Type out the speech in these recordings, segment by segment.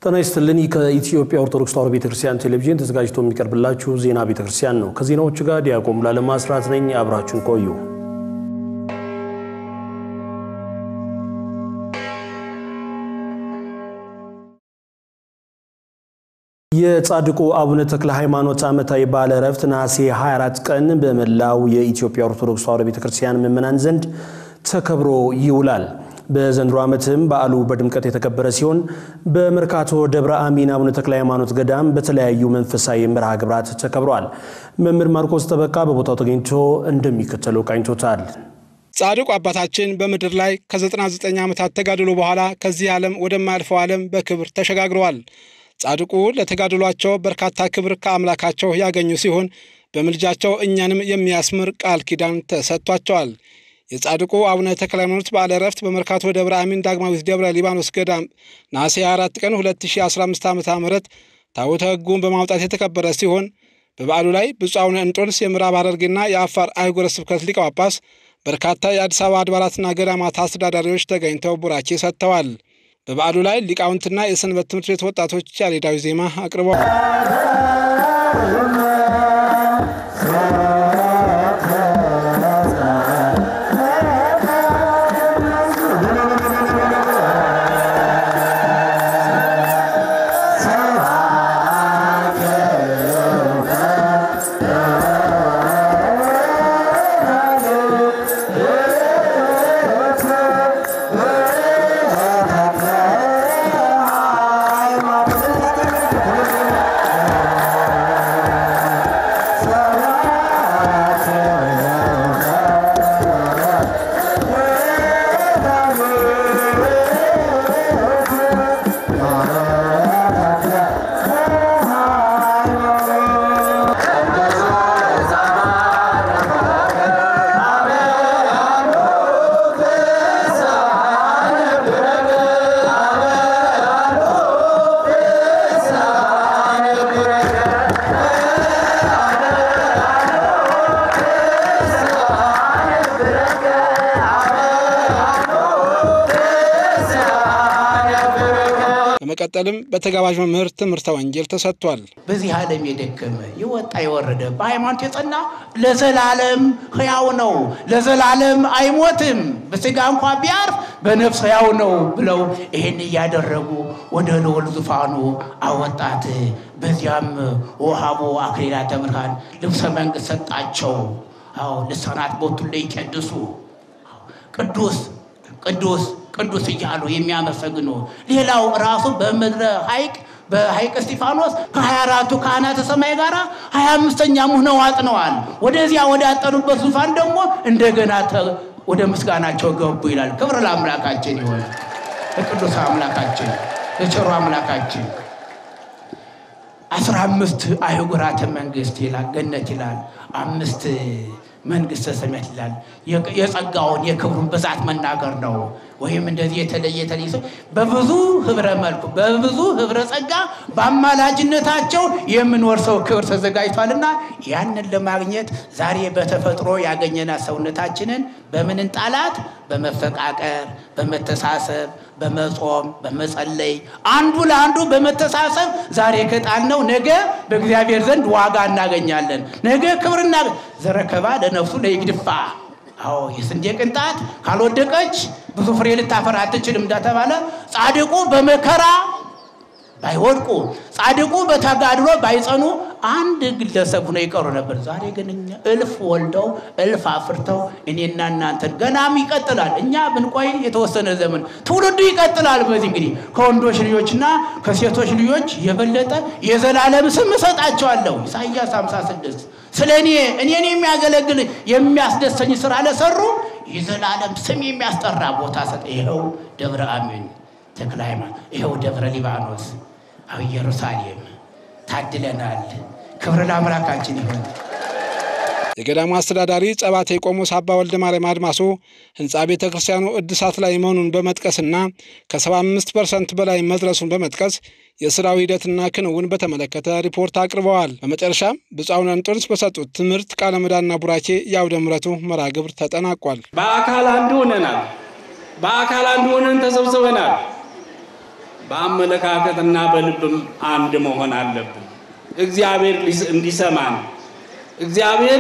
ጤና ይስጥልን። ከኢትዮጵያ ኦርቶዶክስ ተዋሕዶ ቤተክርስቲያን ቴሌቪዥን ተዘጋጅቶ የሚቀርብላችሁ ዜና ቤተክርስቲያን ነው። ከዜናዎቹ ጋር ዲያቆን ሙሉዓለም አስራት ነኝ። አብራችሁን ቆዩ። የጻድቁ አቡነ ተክለ ሃይማኖት ዓመታዊ በዓለ ዕረፍት ነሐሴ 24 ቀን በመላው የኢትዮጵያ ኦርቶዶክስ ተዋሕዶ ቤተክርስቲያን ምዕመናን ዘንድ ተከብሮ ይውላል። በዘንድሮ ዓመትም በዓሉ በድምቀት የተከበረ ሲሆን በመርካቶ ደብረ አሚን አቡነ ተክለ ሃይማኖት ገዳም በተለያዩ መንፈሳዊ መርሃ ግብራት ተከብረዋል። መምህር ማርቆስ ጠበቃ በቦታው ተገኝቶ እንደሚከተለው ቃኝቶታል። ጻድቁ አባታችን በምድር ላይ ከ99 ዓመታት ተጋድሎ በኋላ ከዚህ ዓለም ወደማያልፈው ዓለም በክብር ተሸጋግረዋል። ጻድቁ ለተጋድሏቸው በርካታ ክብር ከአምላካቸው ያገኙ ሲሆን በምልጃቸው እኛንም የሚያስምር ቃል ኪዳን ተሰጥቷቸዋል። የጻድቁ አቡነ ተክለ ሃይማኖት በዓለ ዕረፍት በመርካቶ ደብረ አሚን ዳግማዊት ደብረ ሊባኖስ ገዳም ነሐሴ 24 ቀን 2015 ዓ ም ታቦተ ሕጉን በማውጣት የተከበረ ሲሆን በበዓሉ ላይ ብፁዕ አቡነ እንጦንስ የምዕራብ ሐረርጌና የአፋር አህጉረ ስብከት ሊቀ ጳጳስ፣ በርካታ የአዲስ አበባ አድባራትና ገዳማት አስተዳዳሪዎች ተገኝተው ቡራኬ ሰጥተዋል። በበዓሉ ላይ ሊቃውንትና የሰንበት ትምህርት ቤት ወጣቶች ያሬዳዊ ዜማ አቅርበዋል። በመቀጠልም በተጋባዥ መምህር ትምህርተ ወንጌል ተሰጥቷል። በዚህ ዓለም የደከመ የወጣ የወረደ በሃይማኖት የጸና ለዘላለም ሕያው ነው፣ ለዘላለም አይሞትም። በሥጋ እንኳ ቢያርፍ በነፍስ ሕያው ነው ብለው ይህን እያደረጉ ወደ ልዑል ዙፋኑ አወጣት። በዚያም ወሃቦ አክሊላተ ብርሃን ልብሰ መንግሥት ሰጣቸው። አዎ ልሳናት ቦቱ ላይ ይቀድሱ ቅዱስ ቅዱስ ቅዱስ እያሉ የሚያመሰግኑ ሌላው ራሱ በምድረ ሐይቅ በሐይቅ እስጢፋኖስ ከሀያ አራቱ ካህናተ ሰማይ ጋር ሀያ አምስተኛ ሆነው አጥነዋል። ወደዚያ ወዳጠኑበት ዙፋን ደግሞ እንደገና ወደ ምስጋናቸው ገቡ ይላል። ክብር ለአምላካችን ይሆን፣ ለቅዱስ አምላካችን ለቸሩ አምላካችን። አስራ አምስት አህጉራተ መንግስት ይላል ገነት ይላል አምስት መንግስተ ሰማያት ይላል። የጸጋውን የክብሩን ብዛት መናገር ነው። ወይም እንደዚህ የተለየ የተለየ ሰው በብዙ ህብረ መልኩ በብዙ ህብረ ጸጋ በአማላጅነታቸው የምንወርሰው ክብር ተዘጋጅቷልና ያንን ለማግኘት ዛሬ በተፈጥሮ ያገኘናት ሰውነታችንን በምን እንጣላት? በመፈቃቀር፣ በመተሳሰብ፣ በመጾም፣ በመጸለይ አንዱ ለአንዱ በመተሳሰብ ዛሬ ከጣልነው ነገ በእግዚአብሔር ዘንድ ዋጋ እናገኛለን። ነገ ክብርና ዘረከባ ለነፍሱ ለይግድፋ አዎ የስንዴ ቅንጣት ካልወደቀች ብዙ ፍሬ ልታፈራ አትችልም እንደተባለ ጻድቁ በመከራ ባይወድቁ ጻድቁ በተጋድሎ ባይጸኑ አንድ ግለሰብ ሆነው ይቀሩ ነበር። ዛሬ ግን እኛ እልፍ ወልደው እልፍ አፍርተው እኔና እናንተን ገናም ይቀጥላል። እኛ ብንቆይ የተወሰነ ዘመን ትውልዱ ይቀጥላል። በዚህ እንግዲህ ከወንዶች ልጆችና ከሴቶች ልጆች የበለጠ የዘላለም ስም እሰጣቸዋለሁ። ኢሳይያስ 56 ስለ እኔ እኔን የሚያገለግል የሚያስደሰኝ ስራ ለሰሩ የዘላለም ስም የሚያስጠራ ቦታ ሰጠ። ይኸው ደብረ አሚን ተክለ ሃይማኖት፣ ይኸው ደብረ ሊባኖስ፣ አው ኢየሩሳሌም ታድለናል። ክብር ለአምላካችን ይሁን። የገዳሙ አስተዳዳሪ ጸባቴ ቆሞስ አባ ወልደ ማርያም አድማሶ ህንፃ ቤተ ክርስቲያኑ እድሳት ላይ መሆኑን በመጥቀስና ከ75 ፐርሰንት በላይ መድረሱን በመጥቀስ የስራው ሂደትና ክንውን በተመለከተ ሪፖርት አቅርበዋል። በመጨረሻም ብፁዕ አቡነ እንጦንስ በሰጡት ትምህርት ቃለ ምዕዳንና ቡራኬ የአውደ ምሕረቱ መርሐ ግብር ተጠናቋል። በአካል አንድ ሆነናል። በአካል አንድ ሆነን ተሰብስበናል። በአመለካከትና በልብም አንድ መሆን አለብን። እግዚአብሔር እንዲሰማን እግዚአብሔር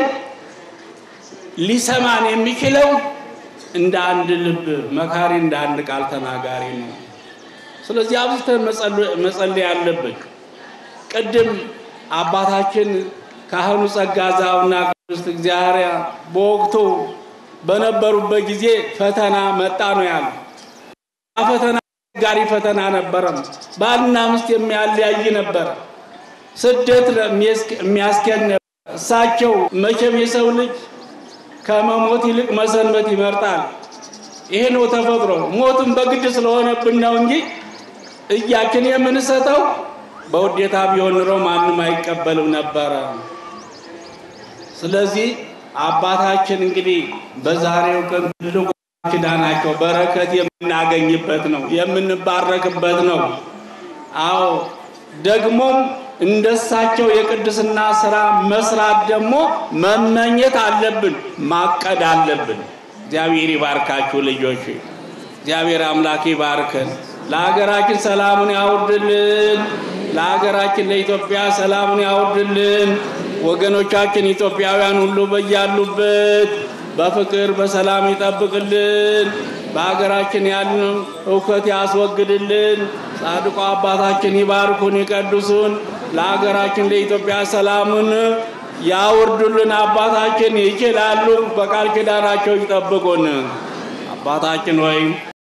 ሊሰማን የሚችለው እንደ አንድ ልብ መካሪ፣ እንደ አንድ ቃል ተናጋሪ ነው። ስለዚህ አብዝተን መጸለይ ያለብን ቅድም አባታችን ካህኑ ጸጋ ዛውና ቅድስት እግዚአብሔር በወቅቱ በነበሩበት ጊዜ ፈተና መጣ ነው ያሉ። ፈተና ጋሪ ፈተና ነበረም። ባልና ሚስት የሚያለያይ ነበር። ስደት የሚያስኬድ ነበር። እሳቸው መቼም የሰው ልጅ ከመሞት ይልቅ መሰንበት ይመርጣል። ይሄ ነው ተፈጥሮ። ሞትም በግድ ስለሆነብን ነው እንጂ እያችን የምንሰጠው በውዴታ ቢሆን ኑሮ ማንም አይቀበልም ነበረ። ስለዚህ አባታችን እንግዲህ በዛሬው ቀን ትልቁ ኪዳናቸው በረከት የምናገኝበት ነው፣ የምንባረክበት ነው። አዎ ደግሞም እንደሳቸው የቅድስና ስራ መስራት ደግሞ መመኘት አለብን፣ ማቀድ አለብን። እግዚአብሔር ይባርካችሁ ልጆች፣ እግዚአብሔር አምላክ ይባርከን። ለሀገራችን ሰላሙን ያውርድልን። ለሀገራችን ለኢትዮጵያ ሰላሙን ያውርድልን። ወገኖቻችን ኢትዮጵያውያን ሁሉ በያሉበት በፍቅር በሰላም ይጠብቅልን። በሀገራችን ያለን እውከት ያስወግድልን። ጻድቁ አባታችን ይባርኩን ይቀድሱን። ለሀገራችን ለኢትዮጵያ ሰላሙን ያውርዱልን። አባታችን ይችላሉ። በቃል ኪዳናቸው ይጠብቁን። አባታችን ሆይ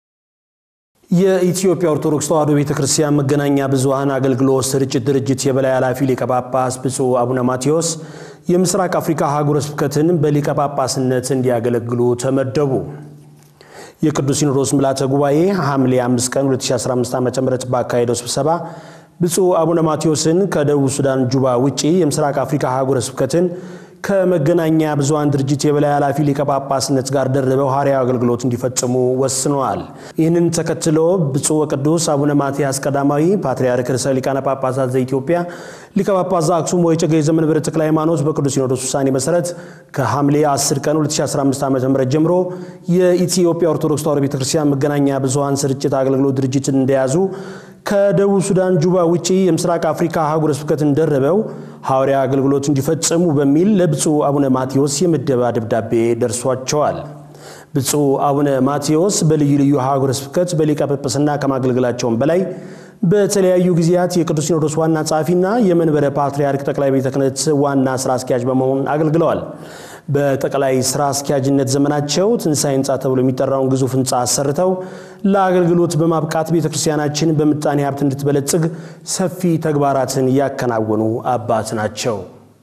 የኢትዮጵያ ኦርቶዶክስ ተዋሕዶ ቤተ ክርስቲያን መገናኛ ብዙኃን አገልግሎት ስርጭት ድርጅት የበላይ ኃላፊ ሊቀ ጳጳስ ብፁዕ አቡነ ማቴዎስ የምስራቅ አፍሪካ ሀገረ ስብከትን በሊቀ ጳጳስነት እንዲያገለግሉ ተመደቡ። የቅዱስ ሲኖዶስ ምልዓተ ጉባኤ ሐምሌ 5 ቀን 2015 ዓ ም ባካሄደው ስብሰባ ብፁዕ አቡነ ማቴዎስን ከደቡብ ሱዳን ጁባ ውጪ የምስራቅ አፍሪካ ሀገረ ስብከትን ከመገናኛ ብዙኃን ድርጅት የበላይ ኃላፊ ሊቀ ጳጳስነት ጋር ደርበው ሐዋርያዊ አገልግሎት እንዲፈጽሙ ወስነዋል። ይህንን ተከትሎ ብፁዕ ወቅዱስ አቡነ ማትያስ ቀዳማዊ ፓትርያርክ ርዕሰ ሊቃነ ጳጳሳት ዘኢትዮጵያ ሊቀ ጳጳስ ዘአክሱም ወዕጨጌ ዘመንበረ ተክለ ሃይማኖት በቅዱስ ሲኖዶስ ውሳኔ መሰረት ከሐምሌ 10 ቀን 2015 ዓ ም ጀምሮ የኢትዮጵያ ኦርቶዶክስ ተዋሕዶ ቤተክርስቲያን መገናኛ ብዙኃን ስርጭት አገልግሎት ድርጅትን እንደያዙ ከደቡብ ሱዳን ጁባ ውጪ የምስራቅ አፍሪካ ሀገረ ስብከትን ደርበው ሐዋርያ አገልግሎት እንዲፈጽሙ በሚል ለብፁዕ አቡነ ማቴዎስ የምደባ ደብዳቤ ደርሷቸዋል። ብፁዕ አቡነ ማቴዎስ በልዩ ልዩ ሀገረ ስብከት በሊቀ ጵጵስና ከማገልገላቸውም በላይ በተለያዩ ጊዜያት የቅዱስ ሲኖዶስ ዋና ጸሐፊና የመንበረ ፓትርያርክ ጠቅላይ ቤተ ክህነት ዋና ስራ አስኪያጅ በመሆን አገልግለዋል። በጠቅላይ ስራ አስኪያጅነት ዘመናቸው ትንሣኤ ህንፃ ተብሎ የሚጠራውን ግዙፍ ህንፃ አሰርተው ለአገልግሎት በማብቃት ቤተ ክርስቲያናችን በምጣኔ ሀብት እንድትበለጽግ ሰፊ ተግባራትን ያከናወኑ አባት ናቸው።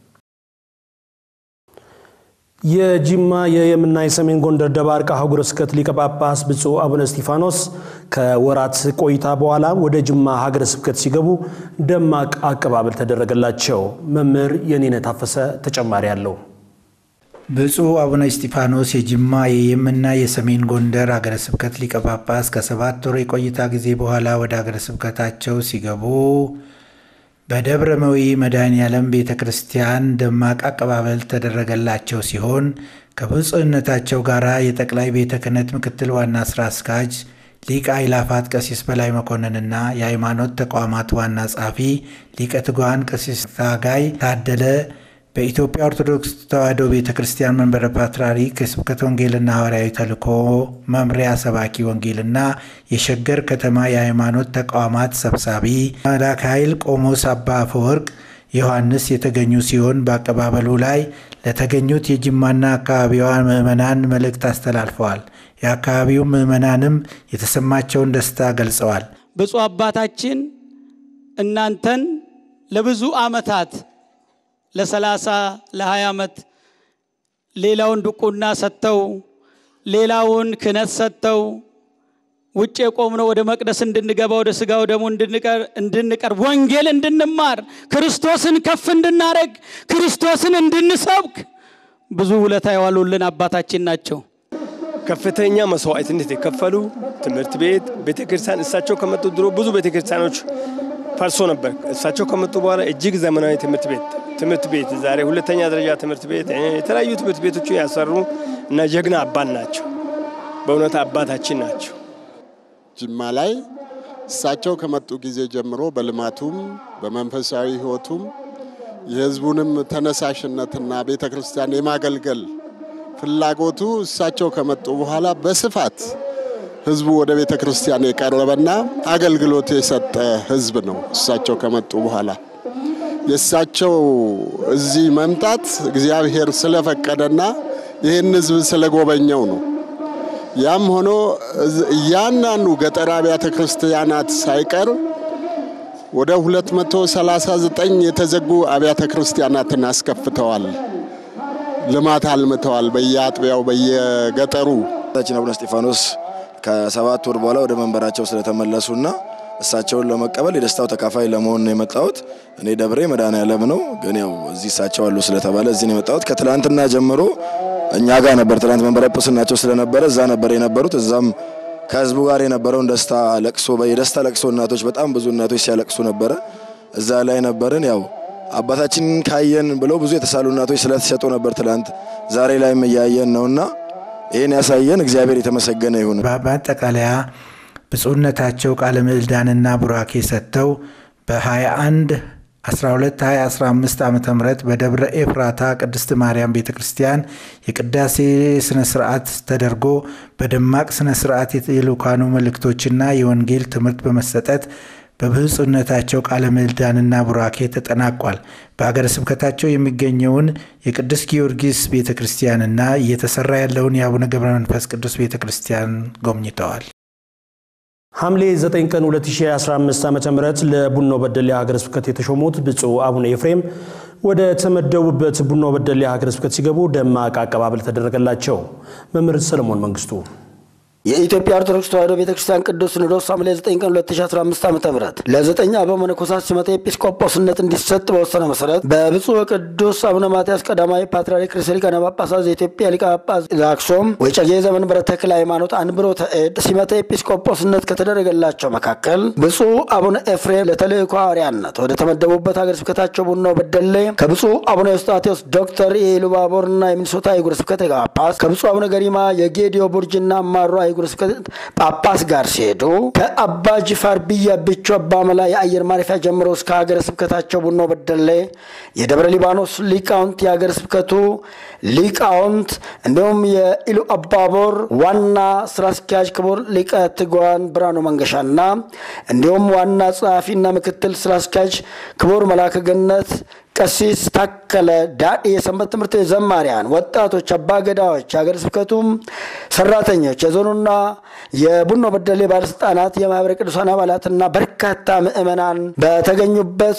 የጅማ የየምና የሰሜን ጎንደር ደባርቅ ሀገረ ስብከት ሊቀ ጳጳስ ብፁዕ አቡነ እስጢፋኖስ ከወራት ቆይታ በኋላ ወደ ጅማ ሀገረ ስብከት ሲገቡ ደማቅ አቀባበል ተደረገላቸው። መምህር የኔነ ታፈሰ ተጨማሪ አለው። ብፁዕ አቡነ እስጢፋኖስ የጅማ የየምና የሰሜን ጎንደር አገረ ስብከት ሊቀ ጳጳስ ከሰባት ወር የቆይታ ጊዜ በኋላ ወደ አገረ ስብከታቸው ሲገቡ በደብረ መዊ መድኃኔ ዓለም ቤተ ክርስቲያን ደማቅ አቀባበል ተደረገላቸው ሲሆን ከብፁዕነታቸው ጋር የጠቅላይ ቤተ ክህነት ምክትል ዋና ሥራ አስኪያጅ ሊቀ አእላፋት ቀሲስ በላይ መኮንንና የሃይማኖት ተቋማት ዋና ጸሐፊ ሊቀ ትጉሃን ቀሲስ ታጋይ ታደለ በኢትዮጵያ ኦርቶዶክስ ተዋሕዶ ቤተ ክርስቲያን መንበረ ፓትርያርክ የስብከተ ወንጌልና ሐዋርያዊ ተልእኮ መምሪያ ሰባኪ ወንጌልና የሸገር ከተማ የሃይማኖት ተቋማት ሰብሳቢ መላከ ኃይል ቆሞስ አባ አፈወርቅ ዮሐንስ የተገኙ ሲሆን በአቀባበሉ ላይ ለተገኙት የጅማና አካባቢዋ ምዕመናን መልእክት አስተላልፈዋል። የአካባቢው ምዕመናንም የተሰማቸውን ደስታ ገልጸዋል። ብፁዕ አባታችን እናንተን ለብዙ ዓመታት ለሰላሳ ለሀያ ዓመት ሌላውን ድቁና ሰጥተው ሌላውን ክህነት ሰጥተው ውጭ የቆምነው ወደ መቅደስ እንድንገባ ወደ ሥጋው ደግሞ እንድንቀርብ ወንጌል እንድንማር ክርስቶስን ከፍ እንድናደረግ ክርስቶስን እንድንሰብክ ብዙ ውለታ የዋሉልን አባታችን ናቸው። ከፍተኛ መስዋዕትነት የከፈሉ ትምህርት ቤት ቤተክርስቲያን እሳቸው ከመጡ ድሮ ብዙ ቤተክርስቲያኖች ፈርሶ ነበር። እሳቸው ከመጡ በኋላ እጅግ ዘመናዊ ትምህርት ቤት ትምህርት ቤት ዛሬ ሁለተኛ ደረጃ ትምህርት ቤት የተለያዩ ትምህርት ቤቶቹ ያሰሩ እና ጀግና አባት ናቸው። በእውነት አባታችን ናቸው። ጅማ ላይ እሳቸው ከመጡ ጊዜ ጀምሮ በልማቱም በመንፈሳዊ ሕይወቱም የሕዝቡንም ተነሳሽነትና ቤተ ክርስቲያን የማገልገል ፍላጎቱ እሳቸው ከመጡ በኋላ በስፋት ሕዝቡ ወደ ቤተ ክርስቲያን የቀረበና አገልግሎት የሰጠ ሕዝብ ነው። እሳቸው ከመጡ በኋላ የእሳቸው እዚህ መምጣት እግዚአብሔር ስለፈቀደና ይህን ሕዝብ ስለጎበኘው ነው። ያም ሆኖ እያንዳንዱ ገጠር አብያተ ክርስቲያናት ሳይቀር ወደ 239 የተዘጉ አብያተ ክርስቲያናትን አስከፍተዋል። ልማት አልምተዋል። በየአጥቢያው በየገጠሩ ታችን አቡነ እስጢፋኖስ ከሰባት ወር በኋላ ወደ መንበራቸው ስለተመለሱና እሳቸውን ለመቀበል የደስታው ተካፋይ ለመሆን ነው የመጣሁት። እኔ ደብሬ መድኃኔዓለም ነው፣ ግን ያው እዚህ እሳቸው አሉ ስለተባለ እዚህ ነው የመጣሁት። ከትላንትና ጀምሮ እኛ ጋር ነበር። ትላንት መንበረ ጵጵስናቸው ስለነበረ እዛ ነበር የነበሩት። እዛም ከህዝቡ ጋር የነበረውን ደስታ ለቅሶ የደስታ ለቅሶ እናቶች በጣም ብዙ እናቶች ሲያለቅሱ ነበረ። እዛ ላይ ነበርን። ያው አባታችን ካየን ብለው ብዙ የተሳሉ እናቶች ስለተሰጡ ነበር ትላንት። ዛሬ ላይም እያየን ነውና ይህን ያሳየን እግዚአብሔር የተመሰገነ ይሁን። በማጠቃለያ ብፁዕነታቸው ቃለ ምዕዳንና ቡራኬ ሰጥተው በ21 12 2015 ዓ ም በደብረ ኤፍራታ ቅድስት ማርያም ቤተ ክርስቲያን የቅዳሴ ስነ ስርዓት ተደርጎ በደማቅ ስነ ስርዓት የልኡካኑ መልእክቶችና የወንጌል ትምህርት በመሰጠት በብፁዕነታቸው ቃለ ምዕዳንና ቡራኬ ተጠናቋል። በሀገረ ስብከታቸው የሚገኘውን የቅዱስ ጊዮርጊስ ቤተ ክርስቲያንና እየተሰራ ያለውን የአቡነ ገብረ መንፈስ ቅዱስ ቤተ ክርስቲያን ጎብኝተዋል። ሐምሌ 9 ቀን 2015 ዓ.ም ለቡኖ በደሌ ሀገረ ስብከት የተሾሙት ብፁዕ አቡነ ኤፍሬም ወደ ተመደቡበት ቡኖ በደሌ ሀገረ ስብከት ሲገቡ ደማቅ አቀባበል ተደረገላቸው። መምህር ሰለሞን መንግስቱ የኢትዮጵያ ኦርቶዶክስ ተዋሕዶ ቤተክርስቲያን ቅዱስ ሲኖዶስ ሐምሌ 9 ቀን 2015 ዓ ም ለዘጠኝ አበው መነኮሳት ሲመጣ ኤጲስቆጶስነት እንዲሰጥ በወሰነ መሰረት በብፁዕ ቅዱስ አቡነ ማትያስ ቀዳማዊ ፓትርያርክ ርዕሰ ሊቃነ ጳጳሳት ዘኢትዮጵያ ሊቀ ጳጳስ ዘአክሱም ወዕጨጌ ዘመንበረ ተክለ ሃይማኖት አንብሮተ እድ ሲመጣ ኤጲስቆጶስነት ከተደረገላቸው መካከል ብፁዕ አቡነ ኤፍሬም ለተልእኮ ሐዋርያነት ወደ ተመደቡበት ሀገረ ስብከታቸው ቡኖ በደሌ ከብፁዕ አቡነ ኤዎስጣቴዎስ ዶክተር የኢሉባቦርና የሚኒሶታ አህጉረ ስብከት ሊቀ ጳጳስ ከብፁዕ አቡነ ገሪማ የጌዲዮ ቡርጅና አማሮ አህጉረ ስብከት ጳጳስ ጋር ሲሄዱ ከአባ ጅፋር ብያ ብቾ አባ መላ የአየር ማረፊያ ጀምሮ እስከ ሀገረ ስብከታቸው ቡኖ በደሌ የደብረ ሊባኖስ ሊቃውንት የሀገረ ስብከቱ ሊቃውንት እንዲሁም የኢሉ አባቦር ዋና ስራ አስኪያጅ ክቡር ሊቀ ትጉሃን ብርሃኑ መንገሻና እንዲሁም ዋና ጸሐፊና ምክትል ስራ አስኪያጅ ክቡር መላከ ገነት ቀሲስ ታከለ ዳዲ የሰንበት ትምህርት ቤት ዘማሪያን፣ ወጣቶች፣ አባገዳዎች፣ የሀገረ ስብከቱም ሰራተኞች፣ የዞኑና የቡኖ በደሌ ባለስልጣናት፣ የማህበረ ቅዱሳን አባላትና በርካታ ምዕመናን በተገኙበት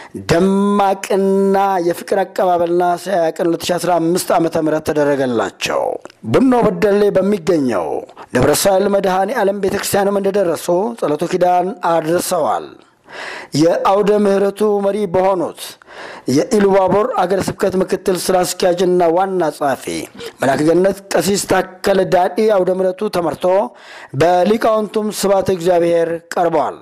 ደማቅና የፍቅር አቀባበልና ቀን 2015 ዓ ም ተደረገላቸው። ቡኖ በደሌ በሚገኘው ደብረ ሳህል መድኃኔ ዓለም ቤተክርስቲያንም እንደደረሱ ጸሎተ ኪዳን አድርሰዋል። የአውደ ምሕረቱ መሪ በሆኑት የኢሉባቦር አገረ ስብከት ምክትል ስራ አስኪያጅና ዋና ጸሐፊ መልአከ ገነት ቀሲስ ታከለ ዳዲ አውደ ምሕረቱ ተመርቶ በሊቃውንቱም ስብሐተ እግዚአብሔር ቀርበዋል።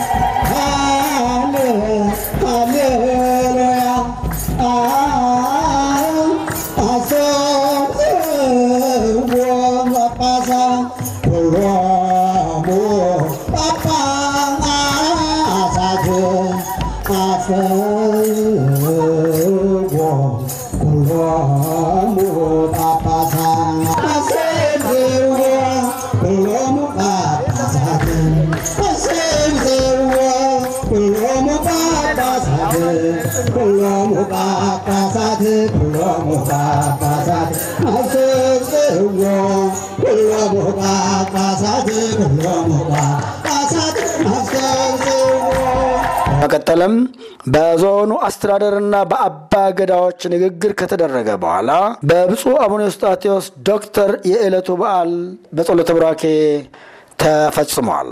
በቀጠለም በዞኑ አስተዳደርና በአባ ገዳዎች ንግግር ከተደረገ በኋላ በብፁዕ አቡነ ኤዎስጣቴዎስ ዶክተር የዕለቱ በዓል በጸሎተ ቡራኬ ተፈጽሟል።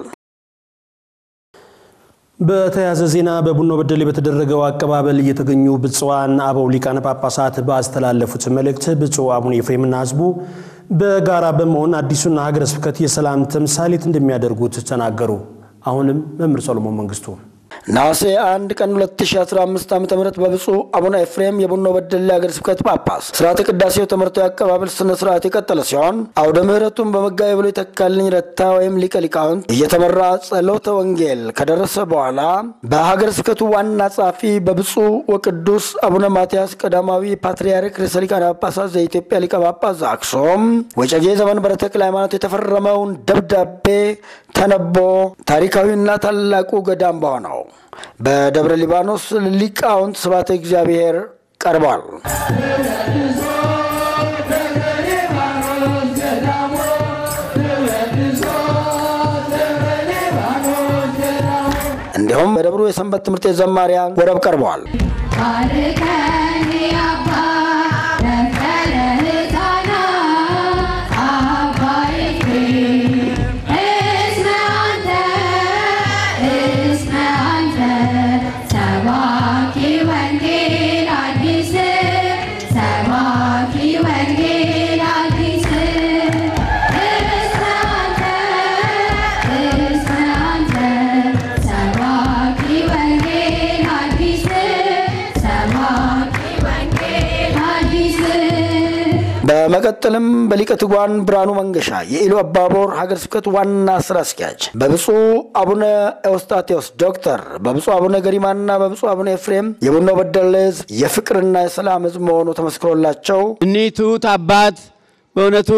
በተያያዘ ዜና በቡኖ በደሌ በተደረገው አቀባበል እየተገኙ ብፁዓን አበው ሊቃነ ጳጳሳት ባስተላለፉት መልእክት ብፁዕ አቡነ ኤፍሬምና ሕዝቡ በጋራ በመሆን አዲሱን ሀገረ ስብከት የሰላም ተምሳሌት እንደሚያደርጉት ተናገሩ። አሁንም መምህር ሰሎሞን መንግስቱ ነሐሴ 1 ቀን 2015 ዓ ም በብፁዕ አቡነ ኤፍሬም የቡኖ በደሌ ሀገረ ስብከት ጳጳስ ስርዓተ ቅዳሴው ተመርቶ የአቀባበል ስነ ስርዓት የቀጠለ ሲሆን አውደ ምሕረቱን በመጋቤ ብሉይ ተካልኝ ረታ ወይም ሊቀ ሊቃውንት እየተመራ ጸሎተ ወንጌል ከደረሰ በኋላ በሀገረ ስብከቱ ዋና ጸሐፊ በብፁዕ ወቅዱስ አቡነ ማትያስ ቀዳማዊ ፓትርያርክ ርዕሰ ሊቃነ ጳጳሳት ዘኢትዮጵያ ሊቀ ጳጳስ ዘአክሱም ወጨጌ ዘመንበረ ተክለ ሃይማኖት የተፈረመውን ደብዳቤ ተነቦ ታሪካዊና ታላቁ ገዳም በሆነው በደብረ ሊባኖስ ሊቃውንት ስብሐተ እግዚአብሔር ቀርቧል። እንዲሁም በደብሩ የሰንበት ትምህርት ቤት ዘማሪያን ወረብ ቀርበዋል። በመቀጠልም በሊቀ ትጉሃን ብርሃኑ መንገሻ የኢሉ አባቦር ሀገረ ስብከት ዋና ስራ አስኪያጅ በብፁዕ አቡነ ኤዎስጣቴዎስ ዶክተር በብፁዕ አቡነ ገሪማና በብፁዕ አቡነ ኤፍሬም የቡኖ በደሌ ሕዝብ የፍቅርና የሰላም ሕዝብ መሆኑ ተመስክሮላቸው እኒህ ትሑት አባት በእውነቱ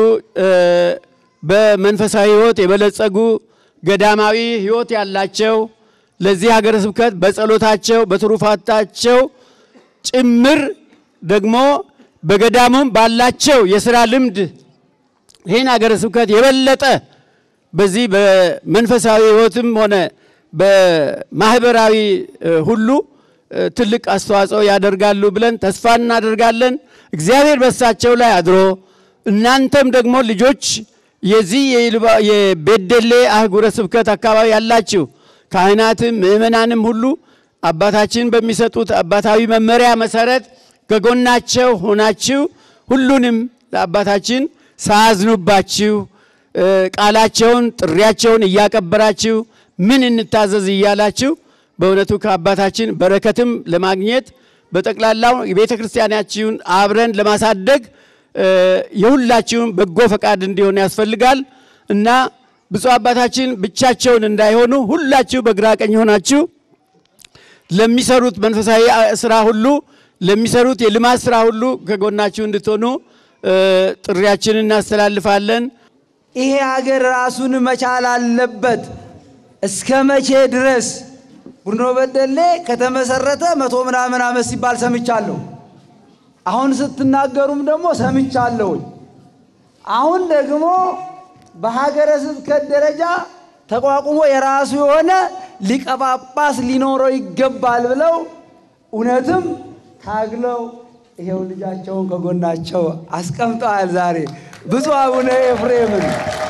በመንፈሳዊ ሕይወት የበለጸጉ ገዳማዊ ሕይወት ያላቸው ለዚህ ሀገረ ስብከት በጸሎታቸው በትሩፋታቸው ጭምር ደግሞ በገዳሙም ባላቸው የስራ ልምድ ይህን ሀገረ ስብከት የበለጠ በዚህ በመንፈሳዊ ሕይወትም ሆነ በማህበራዊ ሁሉ ትልቅ አስተዋጽኦ ያደርጋሉ ብለን ተስፋ እናደርጋለን። እግዚአብሔር በሳቸው ላይ አድሮ እናንተም ደግሞ ልጆች የዚህ የቤደሌ አህጉረ ስብከት አካባቢ ያላችሁ ካህናትም ምእመናንም ሁሉ አባታችን በሚሰጡት አባታዊ መመሪያ መሰረት ከጎናቸው ሆናችሁ ሁሉንም ለአባታችን ሳያዝኑባችሁ ቃላቸውን ጥሪያቸውን እያቀበራችሁ ምን እንታዘዝ እያላችሁ በእውነቱ ከአባታችን በረከትም ለማግኘት በጠቅላላው የቤተ ክርስቲያናችሁን አብረን ለማሳደግ የሁላችሁም በጎ ፈቃድ እንዲሆን ያስፈልጋል እና ብፁዕ አባታችን ብቻቸውን እንዳይሆኑ ሁላችሁ በግራ ቀኝ ሆናችሁ ለሚሰሩት መንፈሳዊ ስራ ሁሉ ለሚሰሩት የልማት ስራ ሁሉ ከጎናችሁ እንድትሆኑ ጥሪያችንን እናስተላልፋለን። ይሄ ሀገር ራሱን መቻል አለበት። እስከ መቼ ድረስ ቡኖ በደሌ ከተመሰረተ መቶ ምናምን ዓመት ሲባል ሰምቻለሁ። አሁን ስትናገሩም ደግሞ ሰምቻለሁኝ። አሁን ደግሞ በሀገረ ስብከት ደረጃ ተቋቁሞ የራሱ የሆነ ሊቀ ጳጳስ ሊኖረው ይገባል ብለው እውነትም ታግለው ይሄው ልጃቸውን ከጎናቸው አስቀምጠዋል። ዛሬ ብፁዕ አቡነ ኤፍሬምን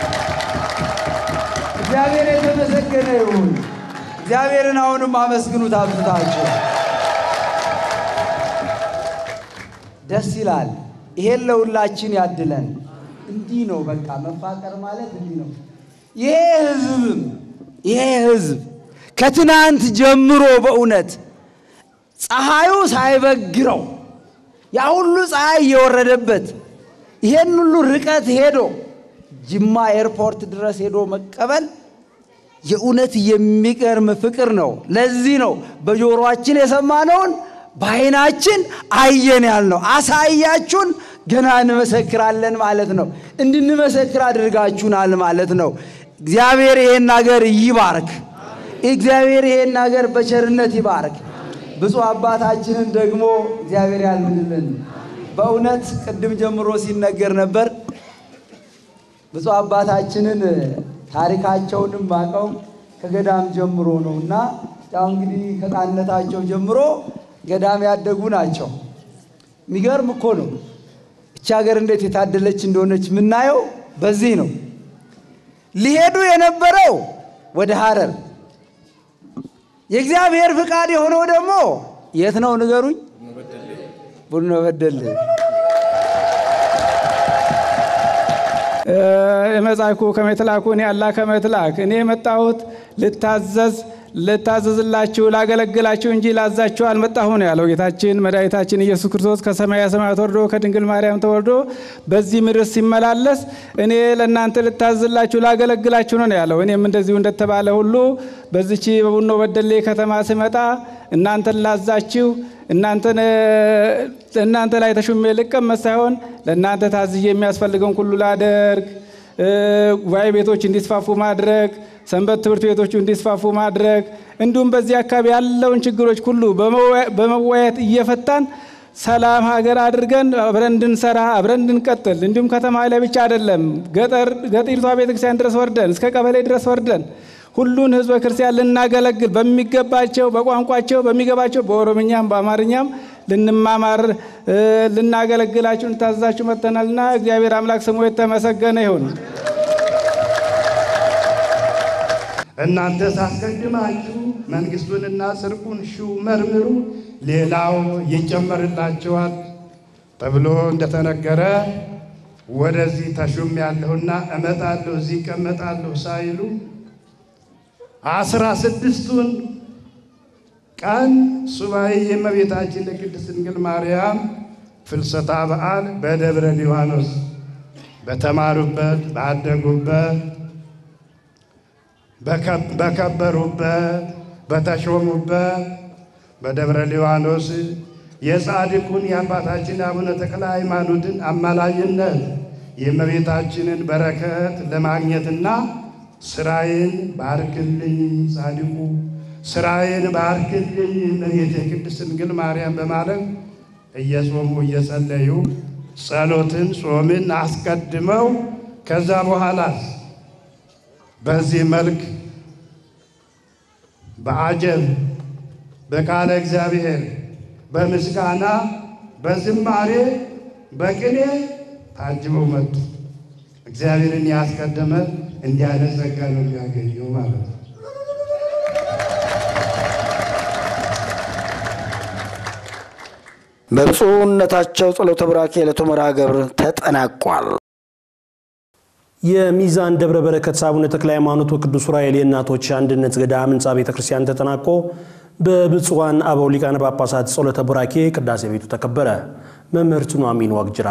እግዚአብሔር የተመሰገነ ይሁን። እግዚአብሔርን አሁንም አመስግኑት አብዝታችሁ። ደስ ይላል። ይሄን ለሁላችን ያድለን። እንዲህ ነው በቃ መፋቀር ማለት እንዲህ ነው። ይሄ ህዝብም ይሄ ህዝብ ከትናንት ጀምሮ በእውነት ፀሐዩ ሳይበግረው ያ ሁሉ ፀሐይ እየወረደበት ይሄን ሁሉ ርቀት ሄዶ ጅማ ኤርፖርት ድረስ ሄዶ መቀበል የእውነት የሚገርም ፍቅር ነው። ለዚህ ነው በጆሮአችን የሰማነውን በዓይናችን አየን ያልነው። አሳያችሁን ገና እንመሰክራለን ማለት ነው። እንድንመሰክር አድርጋችሁናል ማለት ነው። እግዚአብሔር ይሄን ሀገር ይባርክ። እግዚአብሔር ይሄን ሀገር በቸርነት ይባርክ። ብፁዕ አባታችንን ደግሞ እግዚአብሔር ያልምንልን። በእውነት ቅድም ጀምሮ ሲነገር ነበር። ብፁዕ አባታችንን ታሪካቸውንም ማቀው ከገዳም ጀምሮ ነው እና ያው እንግዲህ ከሕፃንነታቸው ጀምሮ ገዳም ያደጉ ናቸው። የሚገርም እኮ ነው። እቺ ሀገር እንዴት የታደለች እንደሆነች የምናየው በዚህ ነው። ሊሄዱ የነበረው ወደ ሐረር የእግዚአብሔር ፍቃድ የሆነው ደግሞ የት ነው ንገሩኝ? ቡኖ በደሌ የመጻእኩ ከመ ይትላኩኒ አላ ከመ ይትላክ እኔ የመጣሁት ልታዘዝ ልታዘዝላችሁ ላገለግላችሁ እንጂ ላዛችሁ አልመጣሁም ነው ያለው ጌታችን መድኃኒታችን ኢየሱስ ክርስቶስ ከሰማያ ሰማያት ወርዶ ከድንግል ማርያም ተወልዶ በዚህ ምድር ሲመላለስ እኔ ለእናንተ ልታዘዝላችሁ ላገለግላችሁ ነው ያለው። እኔም እንደዚሁ እንደተባለ ሁሉ በዚች በቡኖ በደሌ ከተማ ስመጣ እናንተን ላዛችሁ እናንተ ላይ ተሹሜ ልቀመጥ ሳይሆን ለእናንተ ታዝዬ የሚያስፈልገውን ሁሉ ላደርግ ጉባኤ ቤቶች እንዲስፋፉ ማድረግ፣ ሰንበት ትምህርት ቤቶቹ እንዲስፋፉ ማድረግ እንዲሁም በዚህ አካባቢ ያለውን ችግሮች ሁሉ በመወያየት እየፈታን ሰላም ሀገር አድርገን አብረን እንድንሰራ አብረን እንድንቀጥል እንዲሁም ከተማ ላይ ብቻ አይደለም ገጠሪቷ ቤተክርስቲያን ድረስ ወርደን እስከ ቀበሌ ድረስ ወርደን ሁሉን ህዝበ ክርስቲያን ልናገለግል በሚገባቸው በቋንቋቸው በሚገባቸው በኦሮምኛም በአማርኛም ልንማማር ልናገለግላችሁ እንታዘዛችሁ መጥተናልና እግዚአብሔር አምላክ ስሙ የተመሰገነ ይሁን። እናንተ ሳስቀድማችሁ መንግስቱንና ጽድቁን ሹ መርምሩ፣ ሌላው ይጨመርላችኋል ተብሎ እንደተነገረ ወደዚህ ተሹም ያለሁና እመጣለሁ እዚህ እቀመጣለሁ ሳይሉ አስራ ስድስቱን ቀን ሱባኤ የእመቤታችን የቅድስት ድንግል ማርያም ፍልሰታ በዓል በደብረ ሊባኖስ በተማሩበት ባደጉበት በከበሩበት በተሾሙበት በደብረ ሊባኖስ የጻድቁን የአባታችን አቡነ ተክለ ሃይማኖትን አማላጅነት የእመቤታችንን በረከት ለማግኘትና ስራዬን ባርክልኝ ጻድቁ ስራዬን ባርክልኝ እመቤቴ ቅድስት ድንግል ማርያም በማለት እየጾሙ እየጸለዩ ጸሎትን ጾምን አስቀድመው ከዛ በኋላ በዚህ መልክ በአጀብ በቃለ እግዚአብሔር በምስጋና በዝማሬ በቅኔ ታጅበው መጡ። እግዚአብሔርን ያስቀደመ እንዲህ አይነት ጸጋ ነው የሚያገኘው ማለት ነው። በብፁዕነታቸው ጸሎተ ቡራኬ ዕለቱ መርሐ ግብር ተጠናቋል። የሚዛን ደብረ በረከት አቡነ ተክለ ሃይማኖት ወቅዱስ ዑራኤል የእናቶች አንድነት ገዳም ሕንፃ ቤተ ክርስቲያን ተጠናቆ በብፁዓን አበው ሊቃነ ጳጳሳት ጸሎተ ቡራኬ ቅዳሴ ቤቱ ተከበረ። መምህርት ኑሐሚን ዋቅጅራ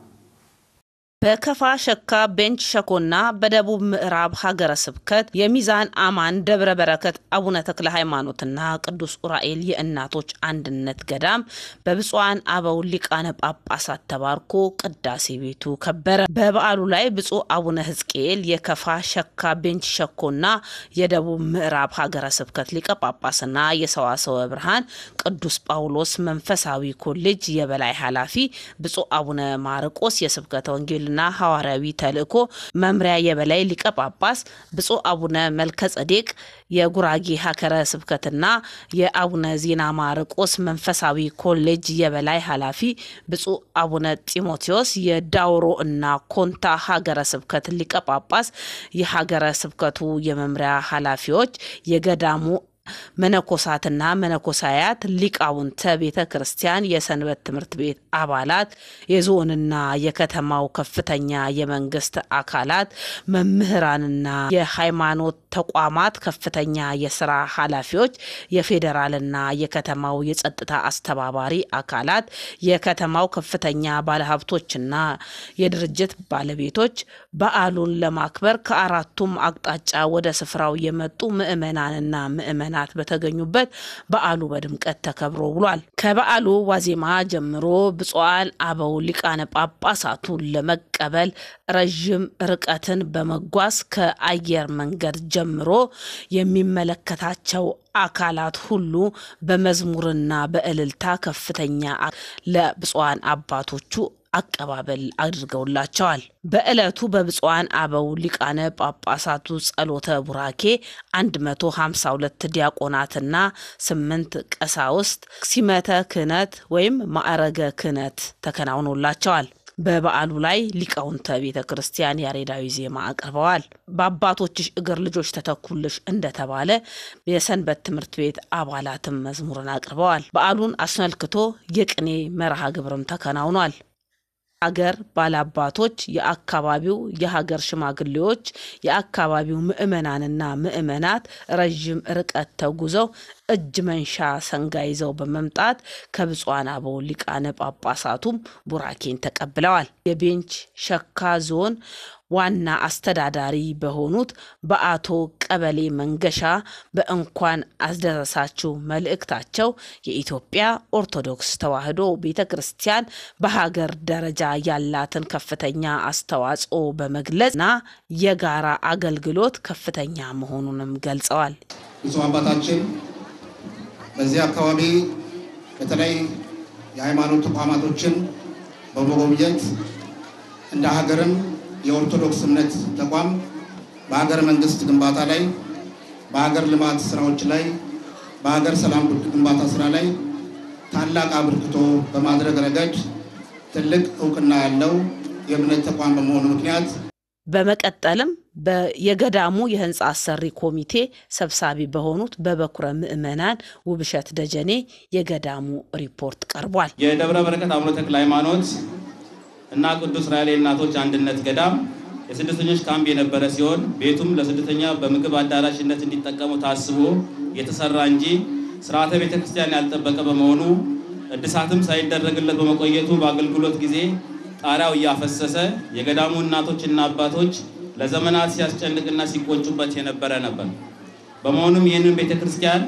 በከፋ ሸካ ቤንች ሸኮና በደቡብ ምዕራብ ሀገረ ስብከት የሚዛን አማን ደብረ በረከት አቡነ ተክለ ሃይማኖትና ቅዱስ ዑራኤል የእናቶች አንድነት ገዳም በብፁዓን አበው ሊቃነ ጳጳሳት ተባርኮ ቅዳሴ ቤቱ ከበረ። በበዓሉ ላይ ብፁዕ አቡነ ሕዝቅኤል የከፋ ሸካ ቤንች ሸኮና የደቡብ ምዕራብ ሀገረ ስብከት ሊቀ ጳጳስና የሰዋሰወ ብርሃን ቅዱስ ጳውሎስ መንፈሳዊ ኮሌጅ የበላይ ኃላፊ ብፁዕ አቡነ ማርቆስ የስብከተ ወንጌል ና ሐዋርያዊ ተልእኮ መምሪያ የበላይ ሊቀ ጳጳስ ብፁዕ አቡነ መልከ ጸዴቅ የጉራጌ ሀገረ ስብከትና የአቡነ ዜና ማርቆስ መንፈሳዊ ኮሌጅ የበላይ ኃላፊ ብፁዕ አቡነ ጢሞቴዎስ የዳውሮ እና ኮንታ ሀገረ ስብከት ሊቀ ጳጳስ የሀገረ ስብከቱ የመምሪያ ኃላፊዎች የገዳሙ መነኮሳትና መነኮሳያት ሊቃውንተ ቤተ ክርስቲያን፣ የሰንበት ትምህርት ቤት አባላት፣ የዞንና የከተማው ከፍተኛ የመንግስት አካላት፣ መምህራንና የሃይማኖት ተቋማት ከፍተኛ የስራ ኃላፊዎች፣ የፌዴራልና የከተማው የጸጥታ አስተባባሪ አካላት፣ የከተማው ከፍተኛ ባለሀብቶችና የድርጅት ባለቤቶች በዓሉን ለማክበር ከአራቱም አቅጣጫ ወደ ስፍራው የመጡ ምዕመናንና ምዕመናት በተገኙበት በዓሉ በድምቀት ተከብሮ ውሏል። ከበዓሉ ዋዜማ ጀምሮ ብፁዓን አበው ሊቃነ ጳጳሳቱን ለመቀበል ረዥም ርቀትን በመጓዝ ከአየር መንገድ ጀምሮ የሚመለከታቸው አካላት ሁሉ በመዝሙርና በእልልታ ከፍተኛ ለብፁዓን አባቶቹ አቀባበል አድርገውላቸዋል። በዕለቱ በብፁዓን አበው ሊቃነ ጳጳሳቱ ጸሎተ ቡራኬ 152 ዲያቆናትና 8 ቀሳውስት ሲመተ ክህነት ወይም ማዕረገ ክህነት ተከናውኖላቸዋል። በበዓሉ ላይ ሊቃውንተ ቤተ ክርስቲያን ያሬዳዊ ዜማ አቅርበዋል። በአባቶችሽ እግር ልጆች ተተኩልሽ እንደተባለ የሰንበት ትምህርት ቤት አባላትም መዝሙርን አቅርበዋል። በዓሉን አስመልክቶ የቅኔ መርሃ ግብርም ተከናውኗል። አገር ባላባቶች፣ የአካባቢው የሀገር ሽማግሌዎች፣ የአካባቢው ምዕመናንና ምዕመናት ረዥም ርቀት ተጉዘው እጅ መንሻ ሰንጋ ይዘው በመምጣት ከብፁዓን አበው ሊቃነ ጳጳሳቱም ቡራኬን ተቀብለዋል። የቤንች ሸካ ዞን ዋና አስተዳዳሪ በሆኑት በአቶ ቀበሌ መንገሻ በእንኳን አስደረሳችሁ መልእክታቸው የኢትዮጵያ ኦርቶዶክስ ተዋሕዶ ቤተ ክርስቲያን በሀገር ደረጃ ያላትን ከፍተኛ አስተዋጽኦ በመግለጽና የጋራ አገልግሎት ከፍተኛ መሆኑንም ገልጸዋል። ብፁዕ አባታችን በዚህ አካባቢ በተለይ የሃይማኖት ተቋማቶችን በመጎብኘት እንደ ሀገርም የኦርቶዶክስ እምነት ተቋም በሀገር መንግስት ግንባታ ላይ፣ በሀገር ልማት ስራዎች ላይ፣ በሀገር ሰላም ግንባታ ስራ ላይ ታላቅ አበርክቶ በማድረግ ረገድ ትልቅ እውቅና ያለው የእምነት ተቋም በመሆኑ ምክንያት በመቀጠልም የገዳሙ የህንፃ አሰሪ ኮሚቴ ሰብሳቢ በሆኑት በበኩረ ምዕመናን ውብሸት ደጀኔ የገዳሙ ሪፖርት ቀርቧል። የደብረ በረከት አቡነ ተክለ ሃይማኖት እና ቅዱስ ራኤል እናቶች አንድነት ገዳም የስደተኞች ካምፕ የነበረ ሲሆን ቤቱም ለስደተኛ በምግብ አዳራሽነት እንዲጠቀሙ ታስቦ የተሰራ እንጂ ስርዓተ ቤተ ክርስቲያን ያልጠበቀ በመሆኑ እድሳትም ሳይደረግለት በመቆየቱ በአገልግሎት ጊዜ ጣሪያው እያፈሰሰ የገዳሙ እናቶችና አባቶች ለዘመናት ሲያስጨንቅና ሲቆጩበት የነበረ ነበር። በመሆኑም ይህንን ቤተ ክርስቲያን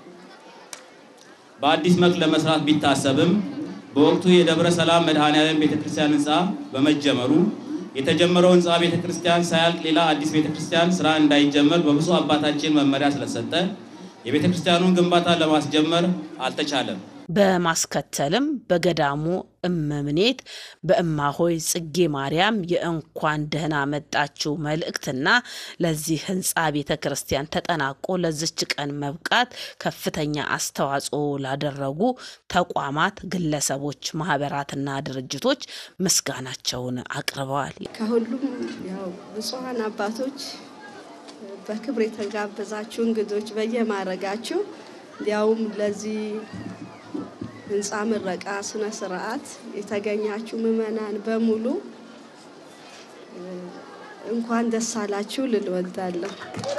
በአዲስ መልክ ለመስራት ቢታሰብም በወቅቱ የደብረ ሰላም መድኃኔዓለም ቤተ ክርስቲያን ህንፃ በመጀመሩ የተጀመረው ህንፃ ቤተ ክርስቲያን ሳያልቅ ሌላ አዲስ ቤተ ክርስቲያን ስራ እንዳይጀመር በብፁዕ አባታችን መመሪያ ስለሰጠ የቤተ ክርስቲያኑን ግንባታ ለማስጀመር አልተቻለም። በማስከተልም በገዳሙ እመምኔት በእማሆይ ጽጌ ማርያም የእንኳን ደህና መጣችሁ መልእክትና ለዚህ ህንፃ ቤተ ክርስቲያን ተጠናቆ ለዝች ቀን መብቃት ከፍተኛ አስተዋጽኦ ላደረጉ ተቋማት፣ ግለሰቦች፣ ማህበራትና ድርጅቶች ምስጋናቸውን አቅርበዋል። ከሁሉም ያው ብፁዓን አባቶች በክብር የተጋበዛችሁ እንግዶች በየማረጋችሁ ያውም ለዚህ ህንፃ ምረቃ ስነ ስርዓት የተገኛችሁ ምዕመናን በሙሉ እንኳን ደስ አላችሁ ልል እወዳለሁ።